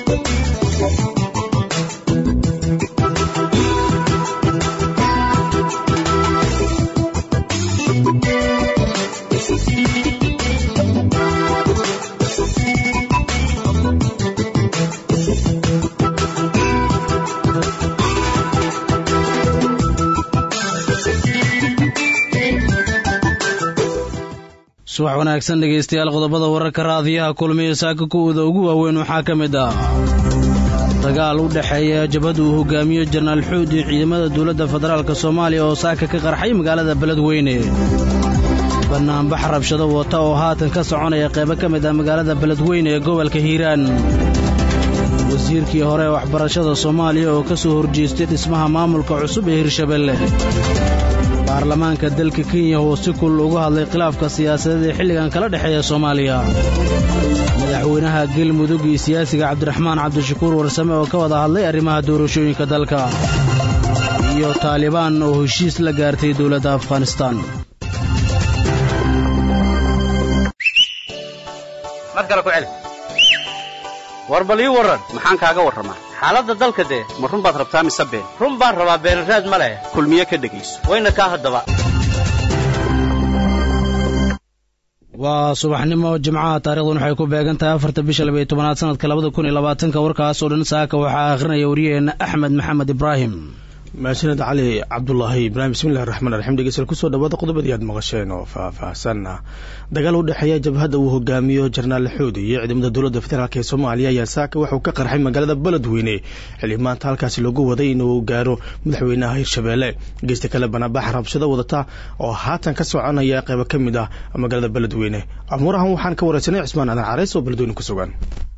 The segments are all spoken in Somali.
subax wanaagsan dhegaystayaal qodobada wararka raadiyaha kulmiya saaka kuwooda ugu waaweyn waxaa ka mid ah dagaal u dhexeeya jabhada uu hogaamiyo jenaraal xuud iyo ciidamada dowladda federaalk soomaaliya oo saaka ka qarxay magaalada beledweyne bannaanbax rabshado wata oo haatan ka soconaya qaybo ka mid ah magaalada beledweyne ee gobolka hiiraan wasiirkii hore ee waxbarashada soomaaliya oo ka soo horjeestay dhismaha maamulka cusub ee hirshabelle baarlamaanka dalka kenya oo si kulul uga hadlay khilaafka siyaasadeed ee xilligan kala dhexeeya soomaaliya madaxweynaha galmudug iyo siyaasiga cabdiraxmaan cabdishakuur warsame oo ka wada hadlay arrimaha doorashooyinka dalka iyo taalibaan oo heshiis la gaartay dowladda afghanistaan war bal ii warran maxaan kaaga warramaa xaaladda dalka dee ma run baad rabtaa mise been run baan rabaa beenraad ma leh kulmiye ka dhegayso wayna kaa haddaba waa subaxnimo jimcaha taarikhdan waxay ku beegan tahay afarta bisha labaiyo tobanaad sanadka labada kun iyo labaatanka warkaas oo dhan saaka waxaa akhrinaya wariyaheenna axmed maxamed ibraahim mahadsaned cali cabdulaahi ibraahim bismillahi raxmaan raxiim dhegeystayaal kusoo dhawaada qodobadii aad maqasheen oo faah-faahsan ah dagaal u dhexeeya jabhadda uu hogaamiyo jenaraal xuudi iyo ciidamada dowladda federaalk ee soomaaliya ayaa saaka waxauu ka qarxay magaalada beledweyne xilli maanta halkaasi loogu waday inuu gaaro madaxweynaha hirshabeelle geysta kale banaabax rabshado wadata oo haatan ka soconaya qeybo ka mid ah magaalada beledweyne amuurahan waxaan ka wareysanay cismaan adan careys oo beledweyne ku sugan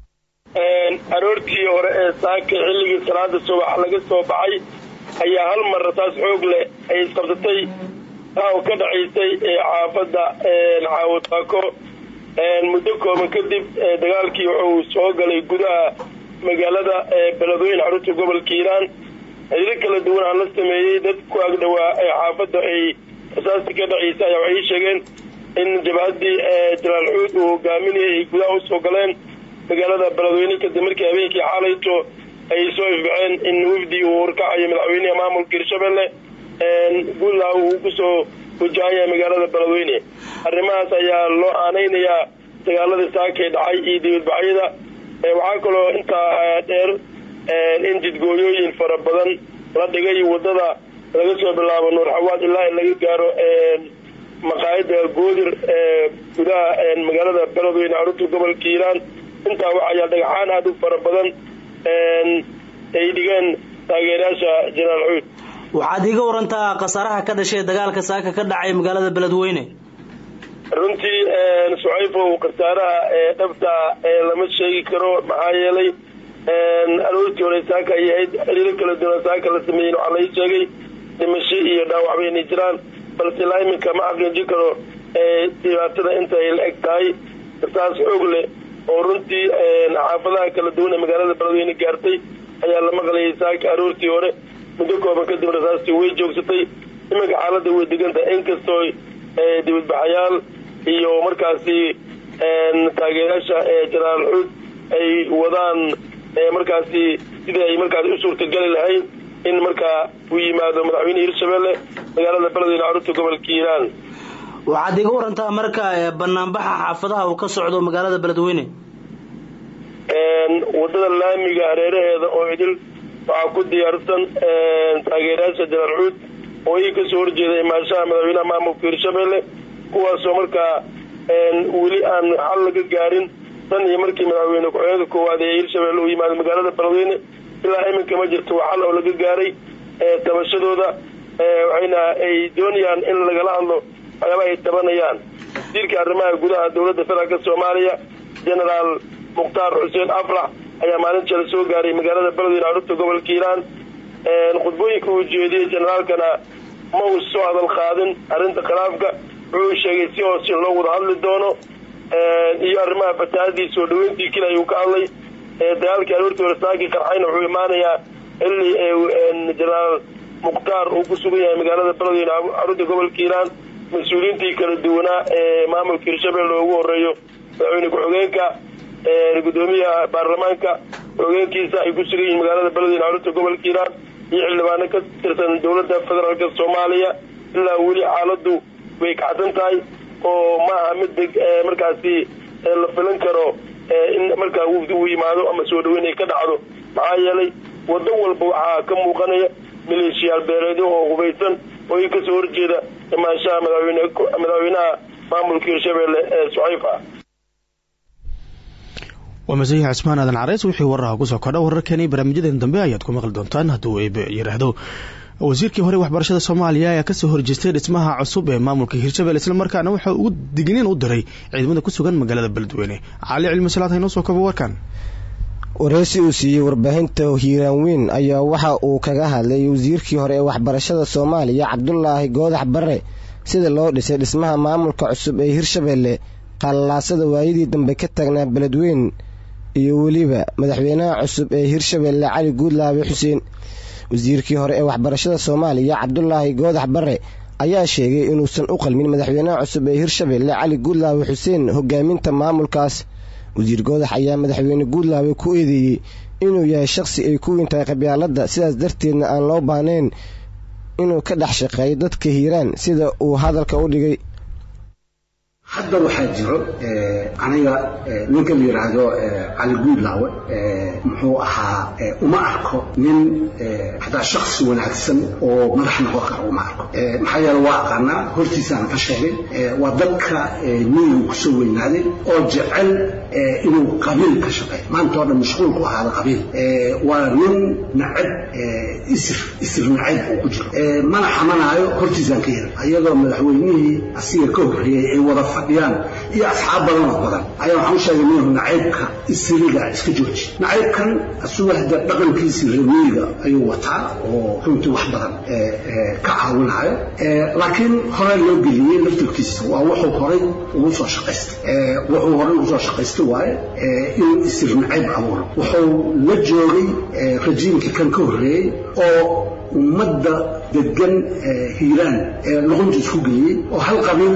aroortii hore ee saaka xilligii salaada subax laga soo baxay ayaa hal mar rasaas xoog leh ay isqabsatay taa ka dhacaysay xaafadda caawataako muddo kooban kadib dagaalkii wuxuu soo galay gudaha magaalada beledweyne xarunta gobolka hiiraan xiriiro kala duwan aan la sameeyey dad ku agdhowaa xaafadda ay rasaasta ka dhacaysay ayaa waxay sheegeen in jabhaddii jalaal xuud uu hogaaminayay ay gudaha usoo galeen magaalada beledweyne kadib markii habeenkii xaalayto ay soo ifbaceen in wafdi uu horkacayo madaxweynaha maamulka hirshabelle guudlaha uu kusoo wajahanyahay magaalada beledweyne arrimahaas ayaa loo aanaynayaa dagaaladii saakay dhacay iyo dibadbaxyada waxaa kaloo intaa dheer in jidgooyooyin fara badan la dhigay wadada laga soo bilaabo nuur xawaad ilaa in laga gaaro maqaayada goodir gudaha magaalada beledweyne xarunta gobolka hiiraan intaa waxayaa dhagaxaan aada u fara badan ay dhigeen taageerayaasha jenaraal xuud waxaad iiga warantaa khasaaraha ka dhashay dagaalka saaka ka dhacay magaalada beledweyne runtii sucayfow khasaaraha dhabta lama sheegi karo maxaa yeelay aroortii hore saaka ay ahayd xiriiro kala duwan saaka la sameeyen waxaa lai sheegay dhimasho iyo dhaawacba inay jiraan balse ilaa iminka ma xaqiijin karo dhibaatada inta ay la eg tahay rasaas xoog leh oo runtii xaafadaha kala duwan ee magaalada beledweyne gaartay ayaa la maqlayay saaka aroortii hore muddo kooban kadib rasaastii way joogsatay iminka xaaladda way degantahay inkastoo dibadbaxayaal iyo markaasi taageerayaasha jenaraal xuud ay wadaan markaasi sidii ay markaasi u suurtageli lahayn in markaa uu yimaado madaxweyne hirshabelle magaalada beledweyne xarunta gobolka hiiraan waxaad iga warantaa marka banaanbaxa xaafadaha uu ka socdo magaalada beledweyne wadada laamiga hareeraheeda oo idil waxaa ku diyaarsan taageerayaasha jenaraal xuud oo ii kasoo horjeeda imaanshaha madaxweynaha maamulka hirshabelle kuwaasoo markaa weli aan xal laga gaarin tan iyo markii madaxweyne ku-xigeenka koowaad ee hirshabelle uu yimaado magaalada beledweyne ilaa iminka ma jirto waa xal oo laga gaaray tabashadooda waxayna ay doonayaan in lagala hadlo waxyaaba ay tabanayaan wasiirka arrimaha gudaha dowladda federaalka soomaaliya jenaraal mukhtaar xuseen afrax ayaa maalin jale soo gaaray magaalada beledweyne xarunta gobolka hiiraan khudbooyinka uu jeediyey jenaraalkana ma uu soo hadal qaadin arrinta khilaafka wuxuu sheegay si hoos in loo wada hadli doono iyo arrimaha fataahadii soo dhaweyntii kale ayuu ka hadlay dagaalkii aroortii hore saakii qarxayna wuxuu imaanayaa xilli jenaraal mukhtaar uu ku sugan yahay magaalada beledweyne xarunta gobolka hiiraan mas-uuliyiintii kala duwanaa ee maamulka hirshabelle ugu horeeyo madaxweyne ku-xigeenka gudoomiyaha baarlamaanka hogeenkiisa ay ku sugan yihiin magaalada beledweyne xarunta gobolka hiiraan iyo xildhibaano ka tirsan dowladda federaalk soomaaliya ilaa weli xaaladu way kacsan tahay oo ma aha mid deg markaasi la filan karo in markaa wufdi uu yimaado ama soo dhaweyn ay ka dhacdo maxaa yeelay waddo walba waxaa ka muuqanaya maleeshiyaal beeleedyo oo hubaysan oo i kasoo horjeeda imaanshaha madaxweynaha maamulka hirshabelle ee sucayf ah waa masiix cismaan aadan careys wixii waraha kusoo kordha wararkani barnaamijyadan dambe ayaad ku maqli doontaan hadduu eebe yidhaahdo wasiirkii hore waxbarashada soomaaliya ayaa kasoo horjeestay dhismaha cusub ee maamulka hirshabelle islamarkaana waxaa ugu digniin u diray ciidamada ku sugan magaalada beledweyne cali cilmi salaad haynoo soo kabo warkan wareysi uu siiyey warbaahinta hiiraan weyn ayaa waxa uu kaga hadlay wasiirkii hore ee waxbarashada soomaaliya cabdulaahi goodax barre sida loo dhisay dhismaha maamulka cusub ee hirshabelle qallaasada waayadii dambe ka taagnaa beledweyn iyo weliba madaxweynaha cusub ee hirshabelle cali guudlaabe xuseen wasiirkii hore ee waxbarashada soomaaliya cabdulaahi goodax barre ayaa sheegay inuusan u qalmin madaxweynaha cusub ee hirshabelle cali guudlaabe xuseen hogaaminta maamulkaas wasiir goodax ayaa madaxweyne guudlaabe ku eedeeyey inuu yahay shaqsi ay ku weyntahay qabyaaladda sidaas darteedna aan loo baahnayn inuu ka dhex shaqeeyo dadka hiiraan sida uu hadalka u dhigay hadda waxaa jiro aniga ninka la yidhaahdo cali guudlaawe muxuu ahaa uma arko nin hataa shaksi wanaagsan oo madax noqon kara uma arko maxaa yeele waa aqaanaa hortiisaana ka sheegay waa dadka miyigu kusoo weynaaday oo jecel inuu qabiil ka shaqeeyo maanta oo dhan mashquul ku ahaada qabiil waa nin nacab isir isir nacab uu ku jiro mana xamanaayo hortiisaan ka yiri iyadoo madaxweynihii asiga ka horreeyey ay wada fadhiyaan iyo asxaab badan oo badan ayaa waxaan u sheegay minhu nacaybka isiriga iska jooji nacaybkan asugu hadda dhaqankiisii reemiyiga ayuu wataa oo runtii wax badan ka caawinayo laakiin hore loo geliyey laftirkiisa waa wuxuu horay ugu soo shaqaystay wuxuu horay ugu soo shaqaystay waaye inuu isir nacayb abuuro wuxuu la joogay rajiimkii kan ka horreeyey oo ummadda degan hiiraan luqunta isku geliyey oo hal qabiil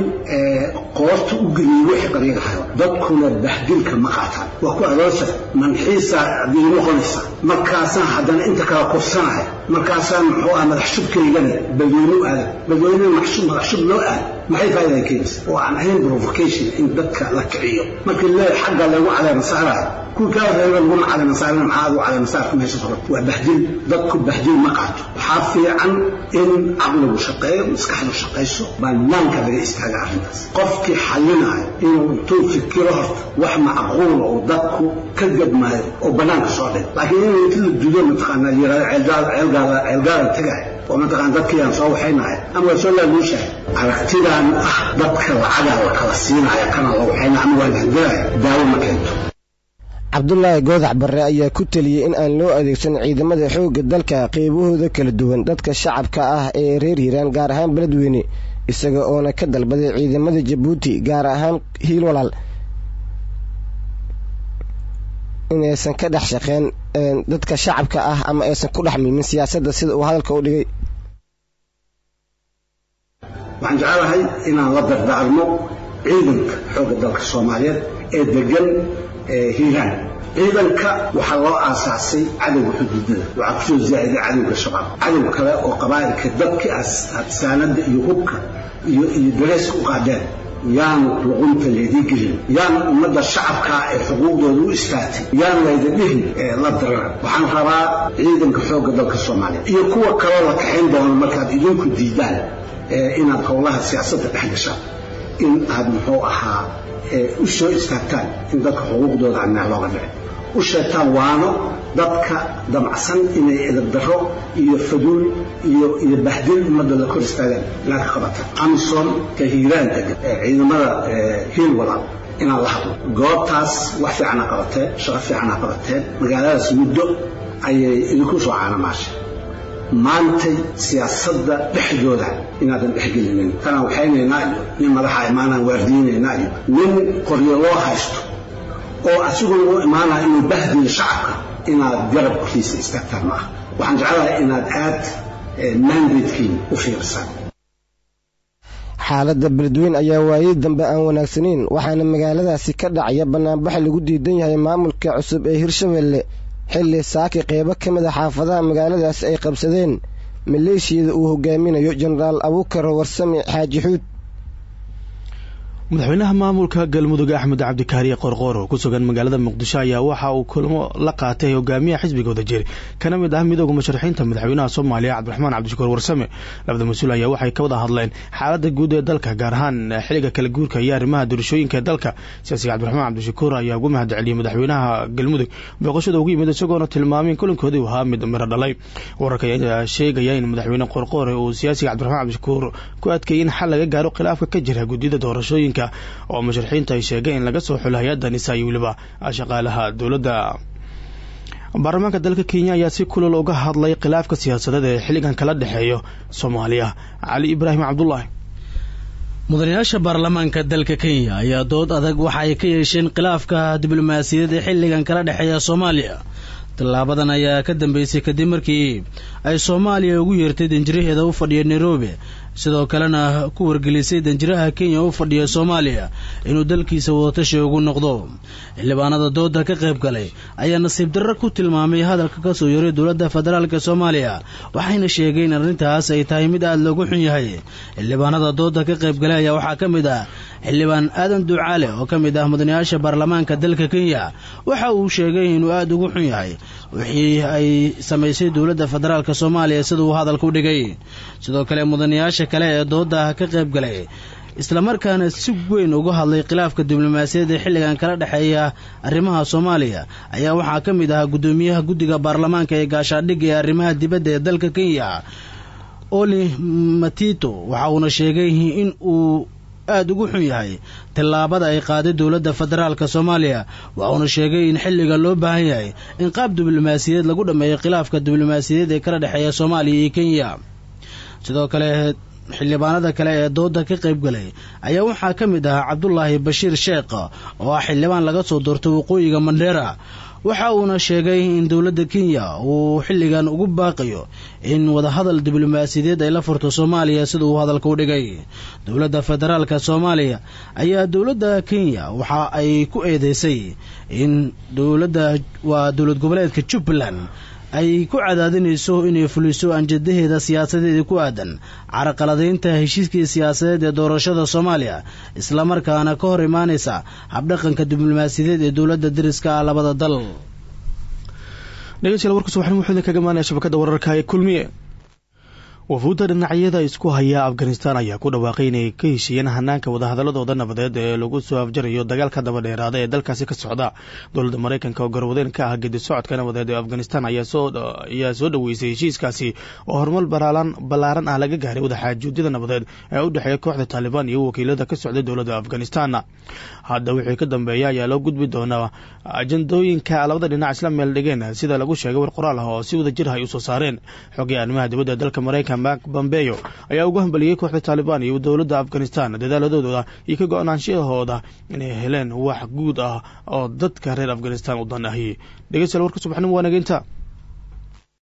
qoorta u geliyey wixii qabiil ahayo dadkuna bahdilka ma qaataan waa ku adoonsa manxiisa diin noqonaysa markaasaan haddana inta kala kursanaya markaasaan muxuu ah madax shubkaygana badweyne u aadan badweynena madax shub loo aad maxay faa'iidan keenaysa oo aan ahayn provocation in dadka la kiciyo markii lee xagga lagu caleema saarayo kuwii kaa reeba laguna caleema saarana maxaa adu caleema saarka meesha furan waa bahdil dadku bahdil ma qaato waxaa fiican in caqligu shaqeeyo maskaxdu shaqayso bannaanka laga istaaga arrintaas qofkii xallinayo inuu intuu fikiro horta wax macquula oo dadku ka gadmaayo oo bannaanka soo dhig laakiin inuu inta la dudo mataqaanaa yirahdo ceelgaala ceelgaalan tagay oo mataqaan dadkiiaan soo waxaynahay ama waa soo laaluushahay aragtidan ah dadka lacagaa la kala siinaya kana la waxayna ama waa lahdilaya daawo ma keento cabdulaahi goodax barre ayaa ku teliyey in aan loo adeegsan ciidamada xoogga dalka qeybahooda kala duwan dadka shacabka ah ee reer hiiraan gaar ahaan beledweyne isaga oona ka dalbaday ciidamada jabuuti gaar ahaan hiil walaal inaysan ka dhex shaqeen dadka shacabka ah ama aysan ku dhex milmin siyaasadda sida uu hadalka u dhigay waxaan jecelahay inaan la dardaarmo ciidanka xoogga dalka soomaaliyeed ee degan hiiraan ciidanka waxaa loo aasaasay cadowga xuduudada waxaa kusoo zaa'iday cadowga shabaab cadow kale oo qabaa'ilka dadkii saanada iyo hubka iyo iyo dareeska u qaadeen yaan luqunta laydii gelin yaan ummadda shacabkaa ee xuquuqdooda u istaagtay yaan layda dhihin la dararan waxaan rabaa ciidanka xoogga dalka soomaaliya iyo kuwa kaloo la kaxayn doono markaad idinku diidaan inaad howlaha siyaasadda dhex gashaan in aad muxuu ahaa u soo istaagtaan in dadka xuquuqdooda aan meel looga dhicin u sheegtaan waano dadka damacsan inay edabdarro iyo faduul iyo iyo bahdil ummadda la kor istaagaan inaad ka qabataan amison ka hiiraan degan ciidamada hiil walaal inaan la hadlo goobtaas wax fiicana qabateen shaqo fiicana qabateen magaaladaas muddo ayay idinku soo caanamaashay maantay siyaasadda dhexdooda inaadan dhexgelinin tanaan waxaynaynaa iyo nin madaxa imaanaan waardiinaynaa iyo nin qoryo loo haysto oo asiguna u imaanaya inuu bahdiyo shacabka inaad garabkiisa istaagtaan ma aha waxaan jecelahay inaad aad mandatekiin u fiirsaan xaaladda beledweyne ayaa waayey dambe aan wanaagsanayn waxaana magaaladaasi ka dhacaya bannaanbax lagu diidan yahay maamulka cusub ee hirshabelle xilli saaki qeybo ka mid a xaafadaha magaaladaas ay qabsadeen maleeshiyada uu hogaaminayo jenaraal abuukar warsame xaaji xuud madaxweynaha maamulka galmudug axmed cabdikaariye qorqoor oo ku sugan magaalada muqdisho ayaa waxa uu kulmo la qaatay hogaamiyaha xisbiga wadajir kana mid ah midooda musharaxiinta madaxweynaha soomaaliya cabdiraxmaan cabdishakuur warsame labada mas-uul ayaa waxay ka wada hadleen xaaladda guud ee dalka gaar ahaan xiliga kala guurka iyo arrimaha doorashooyinka ee dalka siyaasiga cabdiraxmaan cabdishakuur ayaa ugu mahad celiyey madaxweynaha galmudug booqashada ugu yimid isagoona tilmaamay in kulankoodii uu ahaa mid miro dhalay wararka ayaa sheegaya in madaxweyne qorqoore uu siyaasiga cabdiraxmaan cabdishakuur ku adkeeyey in xal laga gaaro khilaafka ka jira guddiyada doorashooyinka oo musharaxiinta ay sheegeen in laga soo xulo hay-adda nisa iyo weliba shaqaalaha dowladda baarlamaanka dalka kenya ayaa si kulol uga hadlay khilaafka siyaasadeed ee xilligan kala dhexeeyo soomaaliya cali ibraahim cabdulaahi mudanayaasha baarlamaanka dalka kenya ayaa dood adag waxa ay ka yeesheen khilaafka diblomaasiyadeed ee xilligan kala dhexeeya soomaaliya tallaabadan ayaa ka dambeysay kadib markii ay soomaaliya ugu yeertay danjiraheeda u fadhiya nairobi sidoo kalena ku wargelisay danjiraha kenya u fadhiya soomaaliya inuu dalkiisa wadatashi ugu noqdo xildhibaanada dooda ka qayb galay ayaa nasiib darro ku tilmaamay hadalka ka soo yaray dowladda federaalka soomaaliya waxayna sheegeen in arrintaas ay tahay mid aada loogu xun yahay xildhibaanada dooda ka qayb galay ayaa waxaa ka mid ah xildhibaan aadan ducaale oo ka mid ah mudanayaasha baarlamaanka dalka kenya waxa uu sheegay inuu aada ugu xun yahay wixii ay samaysay dowladda federaalk soomaaliya sida uu hadalka u dhigay sidoo kale mudanayaasha kale ee dooda ka qayb galay islamarkaana si weyn uga hadlay khilaafka diblomaasiyaed ee xilligan kala dhexeeya arrimaha soomaaliya ayaa waxaa ka mid ahaa guddoomiyaha guddiga baarlamaanka ee gaashaadhigga ee arrimaha dibadda ee dalka kenya oli matito waxa uuna sheegay in uu aada ugu xun yahay tallaabada ay qaaday dowladda federaalka soomaaliya waxauna sheegay in xilliga loo baahan yahay in qaab diblomaasiyadeed lagu dhammeeyo khilaafka diblomaasiyadeed ee kala dhexeeya soomaaliya iyo kenya sidoo kale xildhibaanada kale ee dooda ka qayb galay ayaa waxaa ka mid ahaa cabdulaahi bashiir sheekh oo ah xildhibaan laga soo doortay waqooyiga mandheera waxa uuna sheegay in dowladda kenya uu xilligan ugu baaqayo in wadahadal diblomaasiyadeed ay la furto soomaaliya sida uu hadalka u dhigay dowladda federaalka soomaaliya ayaa dowladda kenya waxa ay ku eedeysay in dowladda waa dowlad goboleedka jubbaland ay ku cadaadinayso inay fuliso anjadaheeda siyaasadeeda ku aadan caraqaladaynta heshiiskii siyaasadeed ee doorashada soomaaliya islamarkaana ka hor imaanaysa habdhaqanka diblomaasiyadeed ee dowladda dariska ah labada dal dhegeystayaal warkaas waxaan wuxuu idinkaga maanaya shabakadda wararka ee kulmiye wafuudda dhinacyada isku haya afghanistan ayaa ku dhawaaqay inay ka heshiiyeen hanaanka wadahadaladooda nabadeed ee lagu soo afjarayo dagaalka daba dheeraada ee dalkaasi ka socda dowladda maraykanka oo garwadeen ka ah gedi socodka nabadeed ee afghanistan ayaa soo dhaweysay heshiiskaasi oo horumar ballaaran ah laga gaaray wadaxaajuudyada nabadeed ee u dhexeeya kooxda taalibaan iyo wakiilada ka socday dowladda afghanistan hadda wixii ka dambeeya ayaa loo gudbi doonaa ajandooyinka labada dhinac isla meel dhigeen sida lagu sheegay war qoraal ah oo si wada jir ah ay usoo saareen xogii arrimaha dibadda ee dalka maraykanka mark bombeyo ayaa ugu hambaliyey kooxda taalibaan iyo dowladda afghanistan dadaaladooda iyo ka go-naanshahooda inay heleen wax guud ah oo dadka reer afghanistan u dan ahi dhegeystayaal warka subaxnimo waa nageynta